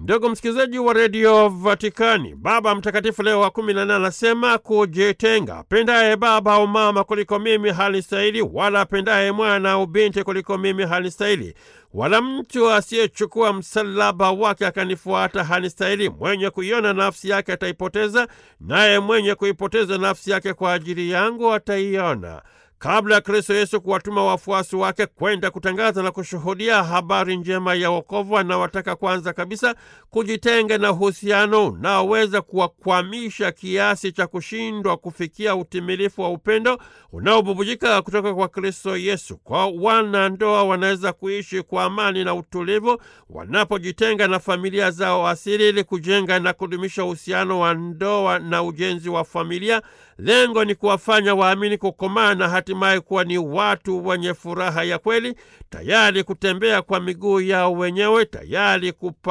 Ndugu msikilizaji wa redio Vatikani, Baba Mtakatifu Leo wa kumi na nane anasema kujitenga. Apendaye baba au mama kuliko mimi halistahili, wala apendaye mwana au binti kuliko mimi halistahili, wala mtu asiyechukua msalaba wake akanifuata hanistahili. Mwenye kuiona nafsi yake ataipoteza, naye mwenye kuipoteza nafsi yake kwa ajili yangu ataiona. Kabla ya Kristo Yesu kuwatuma wafuasi wake kwenda kutangaza na kushuhudia habari njema ya wokovu, anawataka kwanza kabisa kujitenga na uhusiano unaoweza kuwakwamisha kiasi cha kushindwa kufikia utimilifu wa upendo unaobubujika kutoka kwa Kristo Yesu. Kwa wanandoa wanaweza kuishi kwa amani na utulivu wanapojitenga na familia zao asili, ili kujenga na kudumisha uhusiano wa ndoa na ujenzi wa familia. Lengo ni kuwafanya waamini kukomaa na hatimaye kuwa ni watu wenye furaha ya kweli, tayari kutembea kwa miguu yao wenyewe, tayari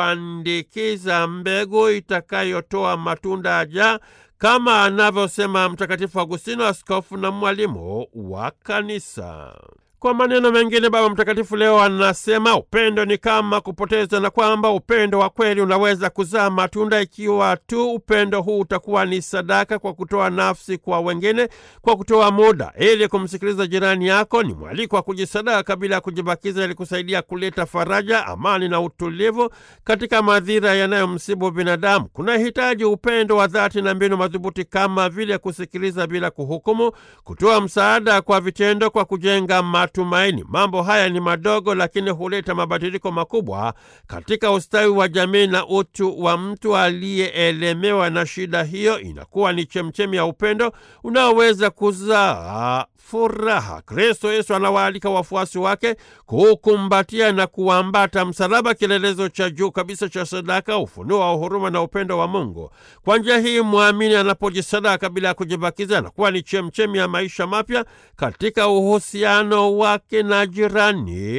kupandikiza mbegu itakayotoa matunda ajaa, kama anavyosema Mtakatifu Agustino, askofu na mwalimu wa Kanisa. Kwa maneno mengine, Baba Mtakatifu leo anasema upendo ni kama kupoteza, na kwamba upendo wa kweli unaweza kuzaa matunda ikiwa tu upendo huu utakuwa ni sadaka kwa kutoa nafsi kwa wengine, kwa kutoa muda ili kumsikiliza jirani yako. Ni mwaliko wa kujisadaka bila ya kujibakiza, ili kusaidia kuleta faraja, amani na utulivu katika madhira yanayomsibu binadamu. Kuna hitaji upendo wa dhati na mbinu madhubuti kama vile kusikiliza bila kuhukumu, kutoa msaada kwa vitendo, kwa kujenga matumaini. Mambo haya ni madogo, lakini huleta mabadiliko makubwa katika ustawi wa jamii na utu wa mtu aliyeelemewa na shida hiyo. Inakuwa ni chemchemi ya upendo unaoweza kuzaa furaha. Kristo Yesu anawaalika wafuasi wake kukumbatia na kuambata msalaba, kielelezo cha juu kabisa cha sadaka, ufunuo wa huruma na upendo wa Mungu. Kwa njia hii mwamini anapojisadaka bila ya kujibakiza, anakuwa ni chemchemi ya maisha mapya katika uhusiano wake na jirani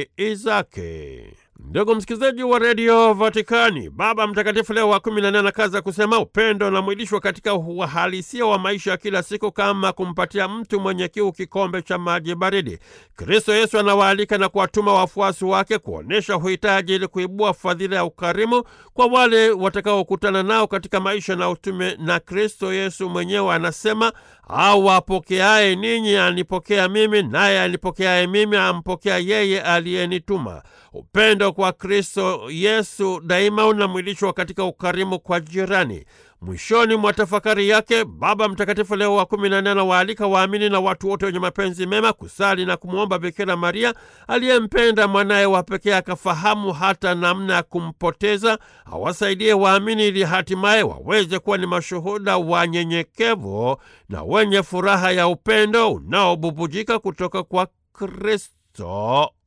zake. Ndugu msikilizaji wa redio Vatikani, Baba Mtakatifu Leo wa kumi na nne anakaza kusema upendo unamwilishwa katika uhalisia wa maisha ya kila siku, kama kumpatia mtu mwenye kiu kikombe cha maji baridi. Kristo Yesu anawaalika na kuwatuma wafuasi wake kuonyesha uhitaji, ili kuibua fadhila ya ukarimu kwa wale watakaokutana nao katika maisha na utume. Na Kristo Yesu mwenyewe anasema, au apokeaye ninyi anipokea mimi, naye anipokeaye mimi ampokea yeye aliyenituma. Upendo kwa Kristo Yesu daima unamwilishwa katika ukarimu kwa jirani. Mwishoni mwa tafakari yake, Baba Mtakatifu Leo wa kumi na nne anawaalika waamini na watu wote wenye mapenzi mema kusali na kumwomba Bikira Maria aliyempenda mwanaye wa pekee akafahamu hata namna ya kumpoteza, awasaidie waamini ili hatimaye waweze kuwa ni mashuhuda wanyenyekevu na wenye furaha ya upendo unaobubujika kutoka kwa Kristo